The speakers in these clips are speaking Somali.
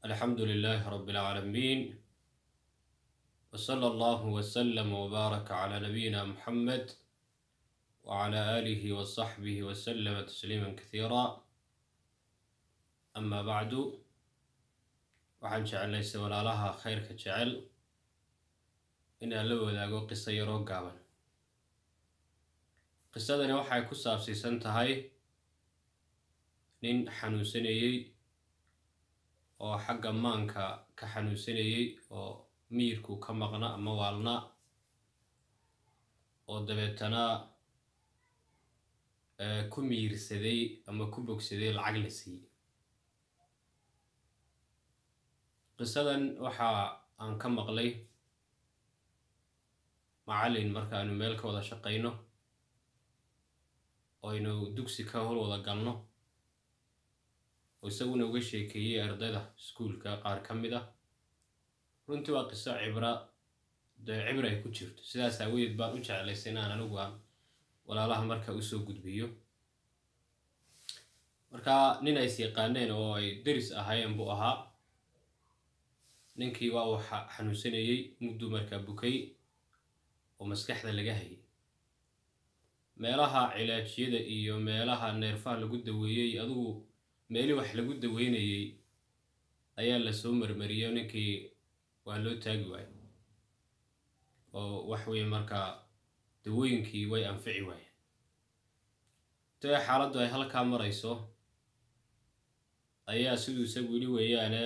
الحمد لله رب العالمين وصلى الله وسلم وبارك على نبينا محمد وعلى آله وصحبه وسلم تسليما كثيرا أما بعد waxaan jeclaysa walaalaha khayrka jecel inaan la wadaago qiso yaroo gaaban qisadani waxay ku saabsiisan tahay nin xanuunsanayey oo xagga maanka ka xanuunsanayey oo miyirku ka maqna ama waalna oo dabeetana ku miyirsaday ama ku bogsaday lacag la siiyey qisadan waxa aan ka maqlay macallin markaanu meel ka wada shaqayno oo aynu dugsi ka hor wada galno oo isaguna uga sheekeeyey ardayda iskuulka qaar ka mid ah runtii waa qiso cibra dee cibra ay ku jirto sidaas aawadeed baan u jeclaysay inaan anigu aan walaalaha marka usoo gudbiyo marka nin ays yaqaaneen oo ay deris ahaayeen buu ahaa ninkii waa uu xanuunsanayey mudduu markaa bukay oo maskaxda laga hayay meelaha cilaajyada iyo meelaha neerfaha lagu daweeyey adigu meeli wax lagu daweynayey ayaa lasoo marmariyey ninkii waa loo taagi waayey oo wax weeye markaa dawooyinkii way anfici waayeen dee xaaladdu ay halkaa marayso ayaa siduu isagu yidhi weeyaane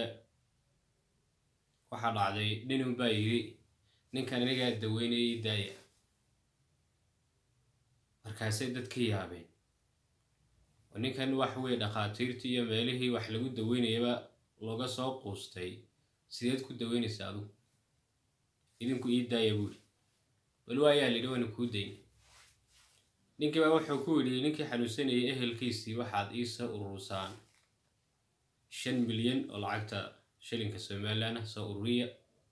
waxaa dhacday ninun baa yidhi ninkan inigaa daweynayay daaya markaasay dadka yaabeen oo ninkan wax weye dhakhaatiirtii iyo meelihii wax lagu daweynayaba looga soo quustay sideed ku daweynaysa adugu idinku ii daaya buuri bal waayaa lidhi waynu kuu dayn ninkii baa wuxuu ku yidhi ninkii xanuunsanayay ehelkiisii waxaad iisoo urursaan shan milyan oo lacagta shilinka somalilan ah soo ururiya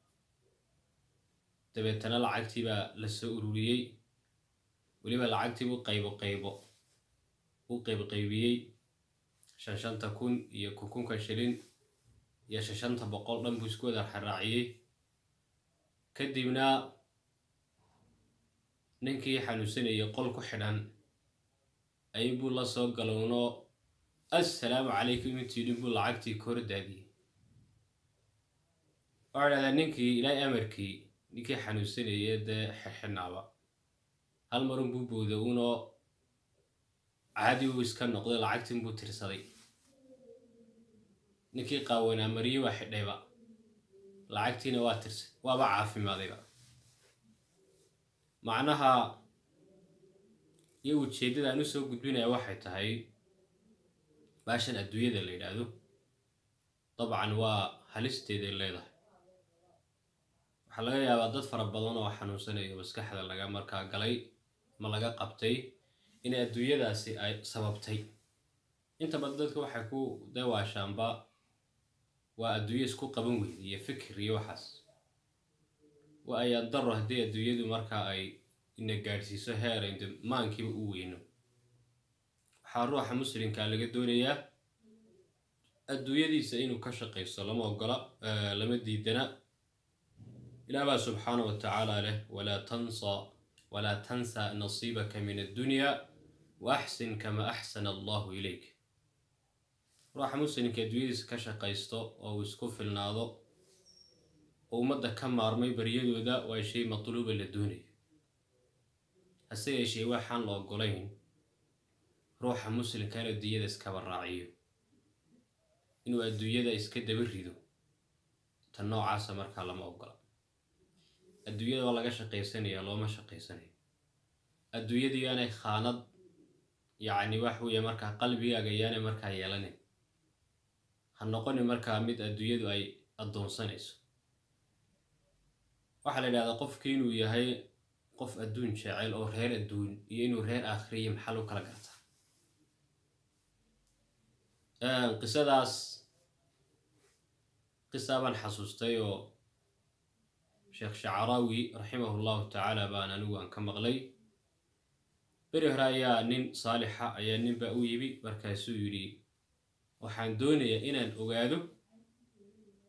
dabeetana lacagtii baa la soo ururiyey weliba lacagtiibuu qaybo qaybo u qaybqaybiyey shan shanta kun iyo kunkunka shilin iyo shan shanta boqol dhan buu isku wada xaraaciyey kadibna ninkii xanuunsanayay qol ku xidhan ayuunbuu la soo galowno assalaamu calaykum intiidhin buu lacagtii ka hor daadiyey waxaa dhahdaa ninkii ilaahay amarkii ninkii xanuunsanayay dee xirxidhnaaba hal marun buu booda unoo caadi uu iska noqday lacagtiin buu tirsaday ninkii qaawanaa mariye waa xidhayba lacagtiina waa tirsay waaba caafimaadayba macnaha iyo ujeeddada aan u soo gudbinaya waxay tahay baashan adduunyada la yidhaahdo dabcan waa halisteeday leedahay waxaa laga yaabaa dad fara badan oo xanuunsanayo maskaxda laga markaa galay ma laga qabtay inay adduunyadaasi ay sababtay inta badan dadka waxay ku dawaashaanba waa adduunyo isku qaban weyda iyo fikir iyo waxaas waa ayaan daro haddii adduunyadu markaa ay ina gaadhsiiso heer aynu maankiiba u weyno waxaa ruuxa muslimkaa laga doonayaa adduunyadiisa inuu ka shaqaysto lama ogola lama diidana ilaah baa subxaana wa tacaala leh walaa tansa walaa tansa nasiibaka min addunya wa axsin kama axsana allahu ilayk ruuxa muslimka adduunyadiisa ka shaqaysto oo uu isku filnaado oo ummadda ka maarmay baryadooda waa shay matluuba la doonayo hase yeeshee waxaan la ogolayn ruuxa muslimka in adduunyada iskaba raaciyo inuu adduunyada iska daba rido ta noocaasa markaa lama ogola adduunyada waa laga shaqaysanaya looma shaqaysanayo adduunyadu yaanay khaanad yacni wax weeye markaa qalbigaaga yaanay markaa yeelanin ha noqoni markaa mid adduunyadu ay addoonsanayso waxaa la yidhahdaa qofkii inuu yahay qof adduun jecel oo reer adduun iyo inuu reer aakhiriya maxal u kala gartaa qisadaas qisaa baan xasuustay oo sheekh shacaraawi raximahu llahu tacaala baan anigu aan ka maqlay beri hore ayaa nin saalixa ayaa ninbaa u yimi markaasuu yidhi waxaan doonayaa inaan ogaado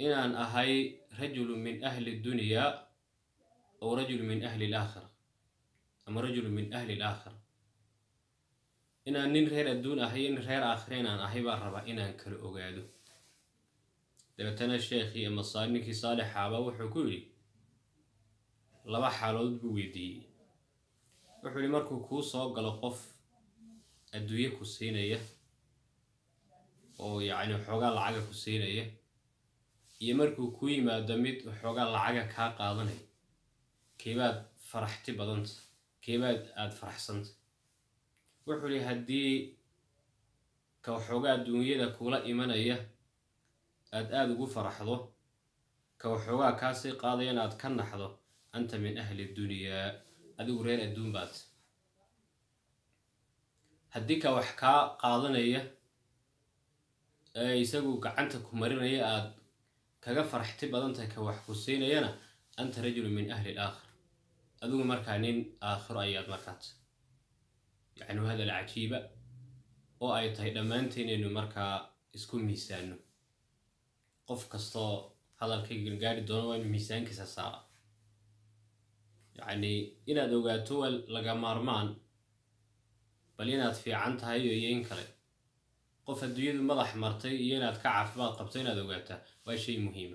inaan ahay rajulu min ahli dunyaa ow rajulu min ahli alaakhira ama rajulu min ahli alaakhira inaan nin reer adduun ahay nin reer aakhira inaan ahay baan rabaa inaan kala ogaado dabeetana sheekhii ama ninkii saalixaaba wuxuu ku yidhi laba xaalood buu weydiiyey wuxuu yihi markuu kuu soo galo qof adduunye ku siinaya oo yacni xoogaa lacaga ku siinaya iyo markuu kuu yimaado mid xoogaa lacaga kaa qaadanaya keebaad faraxti badanta keebaad aada faraxsanta wuxuu yihi haddii ka waxoogaa adduunyada kula imanaya aada aada ugu faraxdo ka waxoogaa kaasii qaadaya in aad ka naxdo anta min ahli dunyaa adigu reer adduun baad haddii ka wax kaa qaadanaya ee isagu gacanta ku marinaya aada kaga faraxti badantahay ka wax ku siinayana anta rajulu min ahli alaakhir adigu markaa nin aakhiro ayaad markaat yacni hadal cajiiba oo ay tahay dhammaanteen inaynu markaa isku miisaano qof kastoo hadalka gargaari doono waa inu miisaankiisa saara yacni inaad ogaato waa laga maarmaan bal inaad fiican tahay iyo in kale qof adduunyadu madax martay iyo inaad ka caafimaad qabto inaad ogaataa waa shay muhiima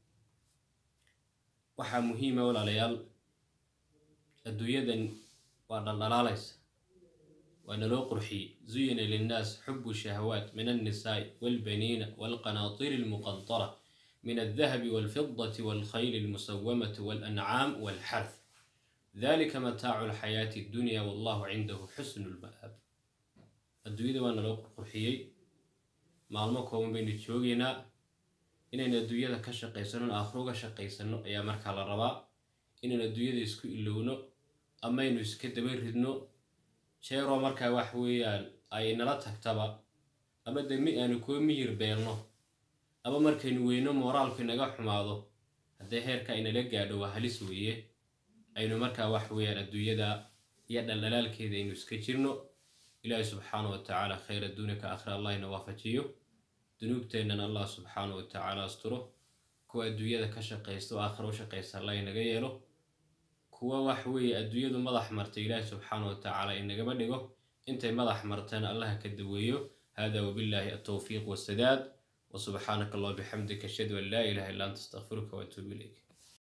waxaa muhiima walaalayaal adduunyadan waa dhaldhalaalaysa waa naloo qurxiyey zuyina linnaas xubu shahawaat min alnisaa'i waalbaniina waalqanaatiri almuqantara min aldahabi waalfidati waalkhayli almusawamati waalancaam waalxarth dalika mataacu alxayaati addunya wallahu cindahu xusnu lma'aab adduunyada waa naloo qurxiyey maalmo kooban baynu joogaynaa inaynu adduunyada ka shaqaysano aakhiro uga shaqaysano ayaa markaa la rabaa inaynu adduunyada isku ilowno amaynu iska daba ridno jeeroo markaa wax weeyaan ay nala tagtaba ama de mi aanu kuwa miyir beelno ama markaynu weyno mooraalku inaga xumaado haddee heerka inala gaadho waa halis weeye aynu markaa wax weeyaan adduunyada iyo dhaldhalaalkeeda aynu iska jirno ilaahi subxaana wa tacaala khayr adduunya ka akhira allah ina waafajiyo dunuubteennan allah subxaana wa tacaala asturo kuwa adduunyada ka shaqaysta oo aakhira u shaqaysta allah inaga yeelo kuwa wax weeye adduunyadu madax martay ilaahi subxaana wa tacaala inagama dhigo intay madax martana allah ka daweeyo hada wabillahi altawfiiq wasadaad وسبحانك الله بحمدك أشهد أن لا إله إلا أنت أستغفرك وأتوب إليك